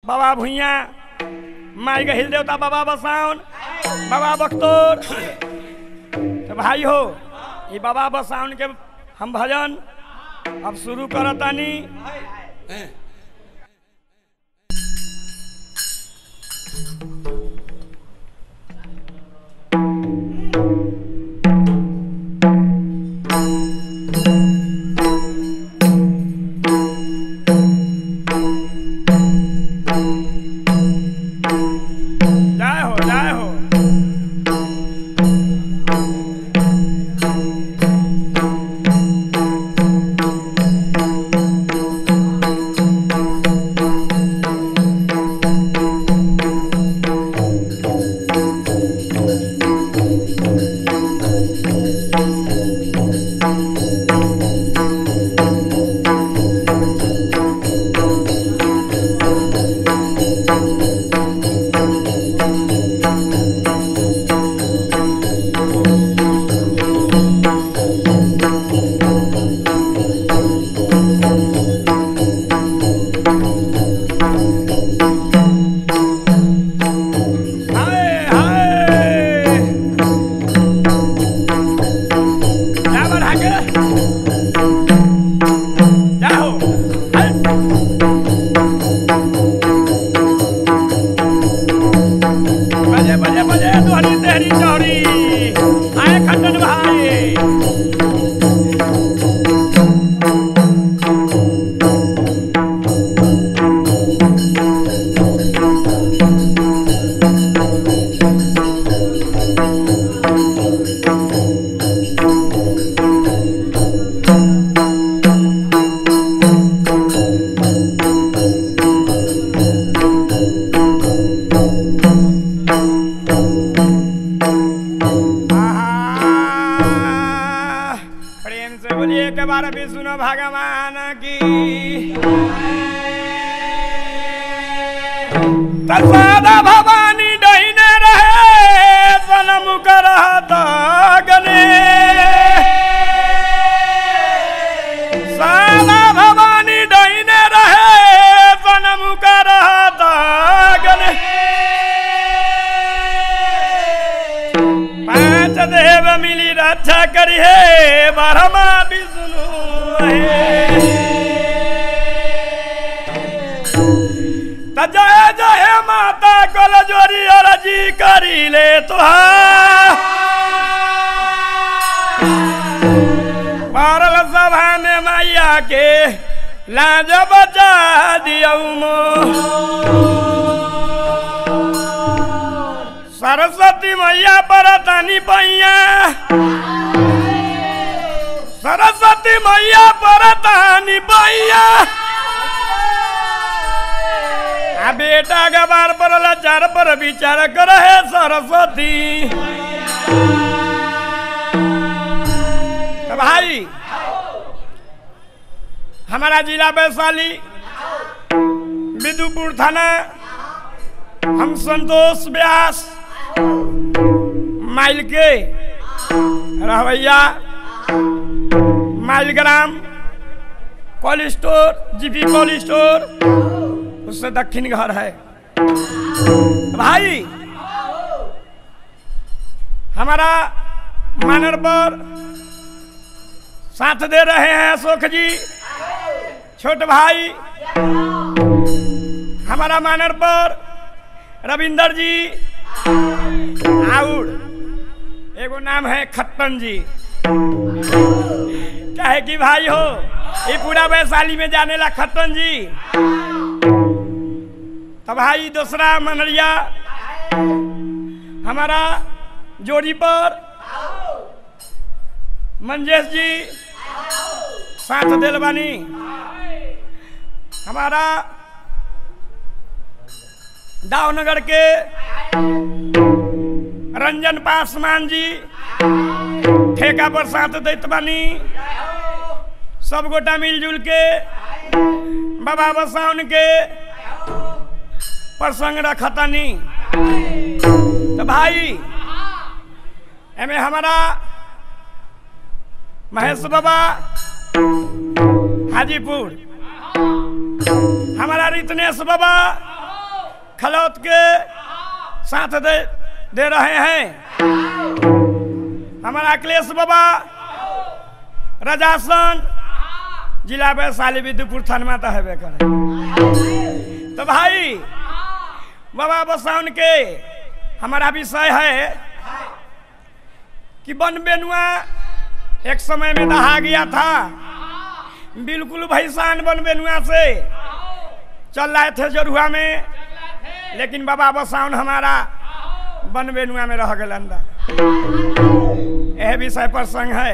बाबा भुइया माई गहिल देवता बाबा बसाउन बाबा बख्तोर तो भाई हो ये बाबा बसाउन के हम भजन अब शुरू करतानी जय हो जय हो हाय हाय जा बढ़ा के जा हो हाय बजे बजे बजे दोहरी तेहरी चौरी आए खंडन भाई आहा, प्रेम से बोलिए के बार भी सुनो भगवान की तसादा भवानी डहीने रहे सनम करहत गने सादा भवानी डहीने रहे सनम करहत गने पांच देव मिली रक्षा करी है ब्रह्मा विष्णु है त जय जय माता कल जोरी अरजी करी ले तुहार पारल सभा में मैया के लाज बचा दियऊ मो सरस्वती मैया पर तानी पैया सरस्वती मैया पर तानी पैया आ बेटा गवार पर लाचार पर विचार कर है सरस्वती तो भाई हमारा जिला वैशाली विदुपुर थाना हम संतोष व्यास माइल के रहवैया माइल ग्राम cold store GP cold store उससे दक्षिण घर है भाई हमारा मानर पर साथ दे रहे हैं अशोक जी छोट भाई हमारा मानर पर रविंदर जी आउर एगो नाम है खत्तन जी कहे कि भाई हो ये पूरा वैशाली में जाने ला खत्तन जी तो भाई दूसरा मनरिया हमारा जोड़ी पर मंजेश जी साथ दिल बानी हमारा दावनगर के रंजन पासवान जी ठेका पर साथ दैत बानी सब गोटा मिलजुल के बाबा बसाउन के प्रसंग रखतनी तो भाई एमे हमारा महेश बाबा हाजीपुर हमारा रितनेश बाबा खलौत के साथ दे दे रहे हैं हमारा अखिलेश बाबा रजासन जिला वैशाली विद्युपुर थानमा तो हेबे करे तो भाई बाबा बसाउन के हमारा विषय है कि वन बेनुआ एक समय में दहा गया था बिल्कुल भैसान वन बेनुआ से चल रहे थे जरुआ में लेकिन बाबा बसाउन हमारा वन बेनुआ में रह गए अंदर यह विषय पर संग है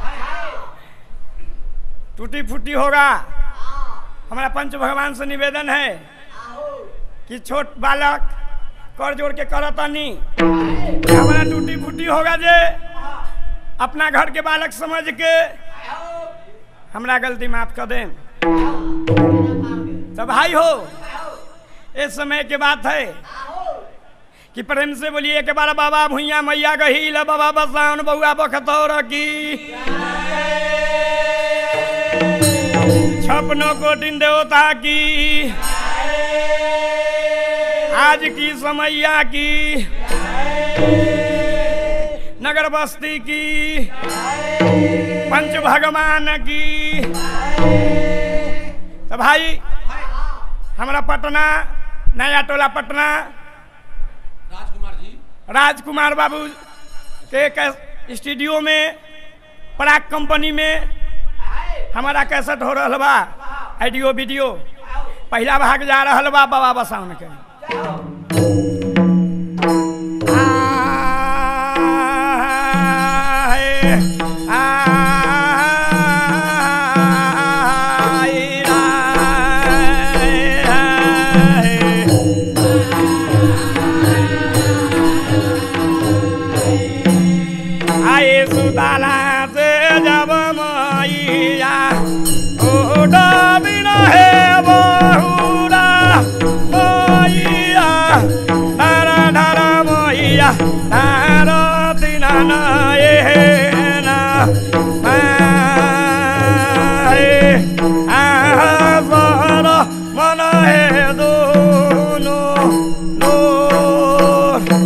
टूटी फूटी होगा हमारा पंच भगवान से निवेदन है कि छोट बालक कर जोड़ के करतनी हमारा टूटी फूटी होगा जे अपना घर के बालक समझ के हमरा गलती माफ कर दें तो भाई हो इस समय के बात है कि प्रेम से बोलिए के बार बाबा भुइया मैया गहील बाबा बसाउन बउआ बखतौर की छपनो कोटिन देवता की आज की समैया की नगर बस्ती की पंच भगवान की तो भाई हमारा पटना नया टोला पटना राजकुमार जी राजकुमार बाबू के कैस- स्टूडियो में पराग कंपनी में हमारा कैसेट हो रहा बा ऑडियो वीडियो पहला भाग जा रहा बा बाबा बसाउन के आए, आए, आए, आए। आए सुताला से जब मैया उड़ा बिना है बहुरा मैया धारा धारा मैया धारा तिना ना ये ना आए आहार मन है दोनों नूर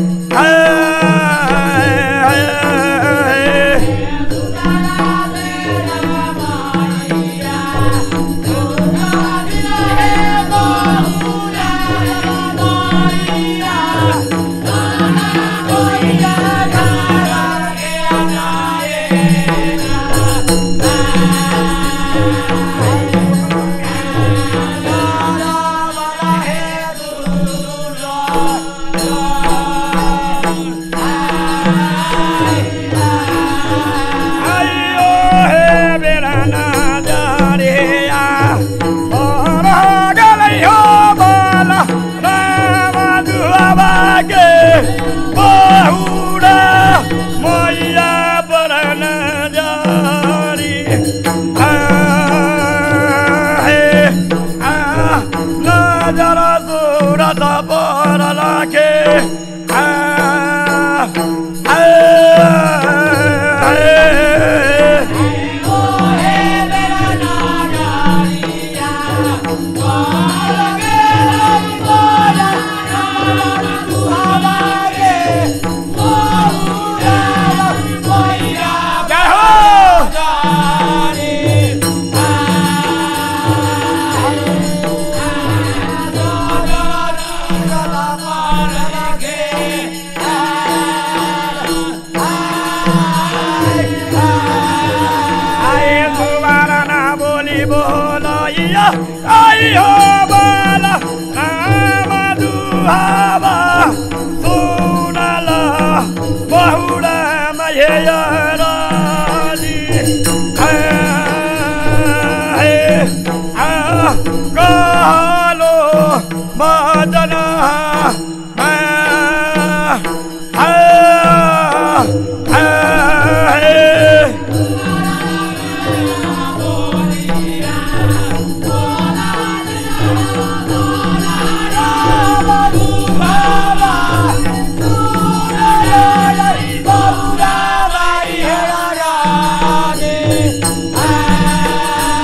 आइयो हे बेरा ना जारिया और गलैयो बाला राम दुआबा के बहुरा मैया बरन जारी आ हे आ नजर सूरत पर लागे आ आ जय हो आए दोबारा ना बोली बोलो या आई हो बाला राम दुहावा सुनल बहुरा महेयराली कहलो मदना Hey!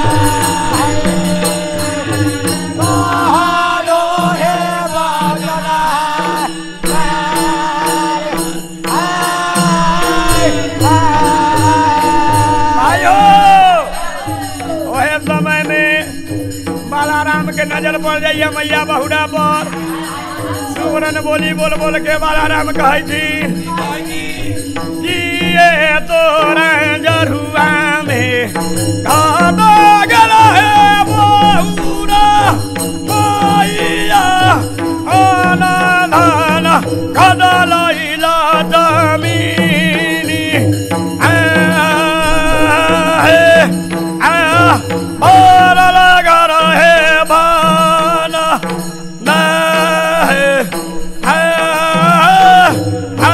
Bye. के नजर पड़ जाइए मैया बहुरा पर सुवरन बोली बोल बोल के बाला राम कहै छी जिए तोरा जरुआ में घाटा गल है बहुरा मैया आना धाना घाटा लैला जमीनी आ, हे, आ, और लगा रहे बाना ना है आ, आ,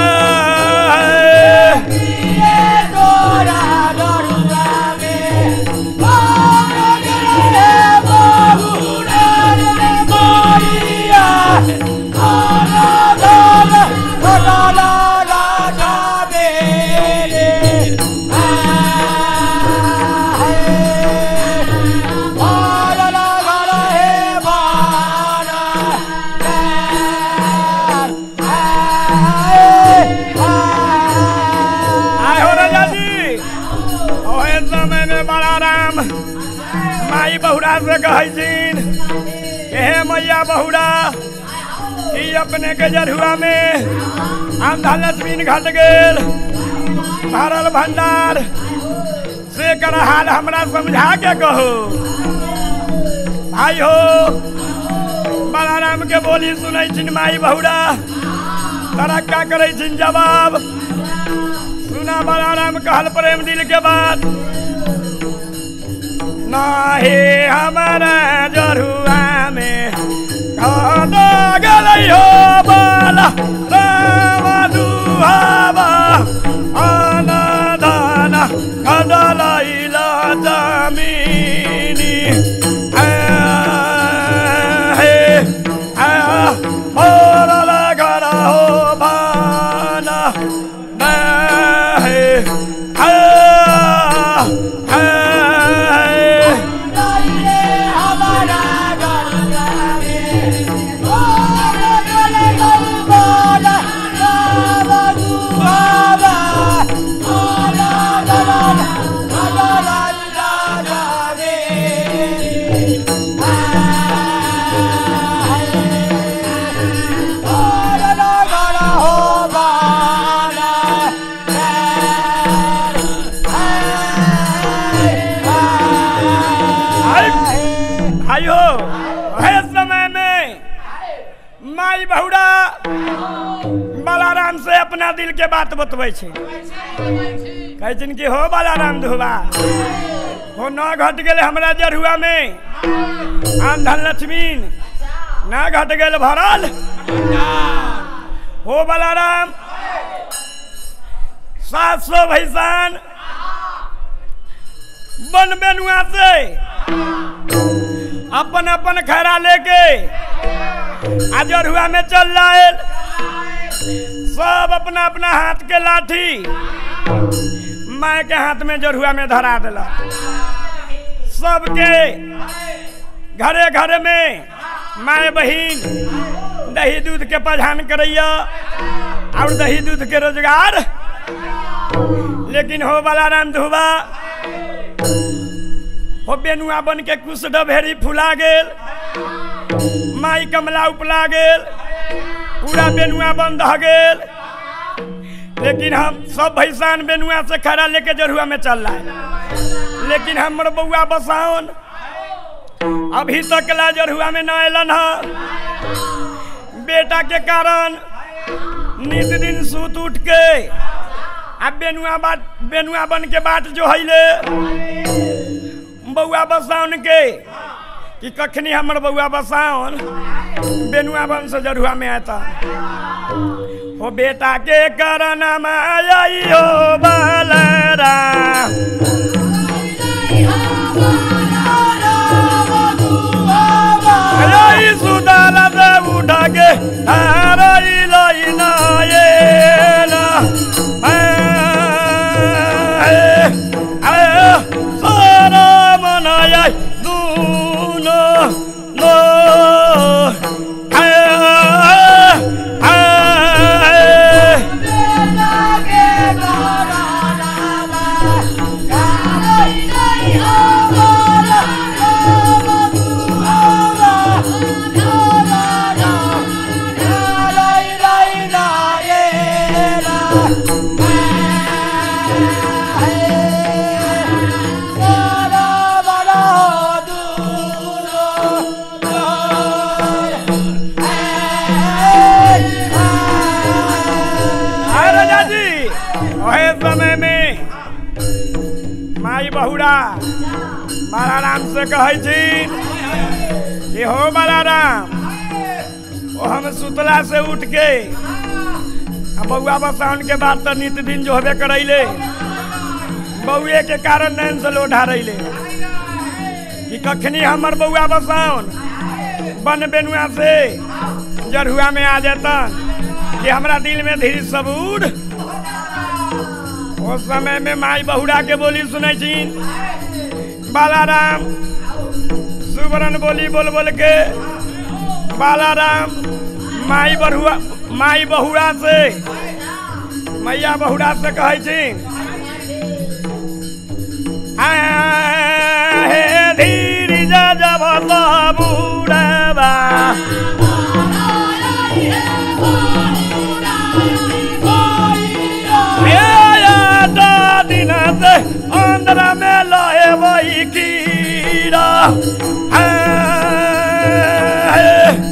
आए हो राजा जी ओहे समय में बड़ा राम माई बहुरा से कहै छीन कि हे मैया बहुरा कि अपने के जरुआ में आंधा लक्ष्मीन घट गेल भरल भंडार से कर हाल हमरा समझा के कहो भाई हो बड़ा राम के बोली सुनै छिन माई बहुरा तरक्का करै छिन जवाब सुना बड़ा राम कहल प्रेम दिल के बात नाही हमारा जरुआ में घाटा गलै हो बाला राम दुहावा आना दाना घाटा लैला जमीनी आ, हे, आ, मोर लगा हो बाना ना है आ, आ, आयो है समय में माई बहुरा बालाराम से अपना दिल के बात बतबै छै कहै छिन कि हो बालाराम धोबा हो न घट गेल हमरा जरुआ में आंधन लक्ष्मीन न घट गेल भरल हो बालाराम सात सौ भैसान बन बेनुआ से अपन अपन खैरा लेके अजरुआ में चल जाए सब अपना अपना हाथ के लाठी माय के हाथ में जरुआ में धरा दिला सबके घरे घरे में माय बहिन दही दूध के पहचान करैया और दही दूध के रोजगार लेकिन हो वाला राम धुबा हो बेनुआ बन के कुछ डभेरी फुला गेल माई कमला उपला गेल पूरा बेनुआ बंद रह गेल लेकिन हम सब भैसान बेनुआ से खड़ा लेके जरुआ में चल रहा है लेकिन हमर बउआ बसाउन अभी तक ला जरुआ में न अलन ह बेटा के कारण नित दिन सूत उठ के अब बेनुआ बाट बेनुआ बन के बाट जो हैले बउआ बसाउन के कि कखनी हमर बउआ बसाउन बेनुआ बन से जरुआ में आता हो बेटा के कारण आई हो बलराम आई सुदाल से उठा के हरई लई ना ये ना सारा मनाया दूनो नो बहुरा बालाराम से कहै छी कि हो बालाराम ओ हम सुतला से उठ के आ बउआ बसाउन के बाद तो नित दिन जो हबे करैले बउए के कारण नैन से लोढ़ा रैले कि कखनी हमर बउआ बसाउन बन बेनुआ से जरहुआ में आ जातन कि हमरा दिल में धीरे सबूर उस समय में माई बहुरा के बोली सुनै छी बालाराम सुबरन बोली बोल बोल के बालाराम माई बहुआ माई बहुरा से मैया बहुरा से कहै छी हे धीर जब बुढ़वा दिन से अंदर में लहे वही कीड़ा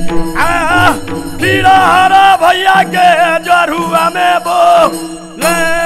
कीड़ा हरा भैया के जरुआ में बो ले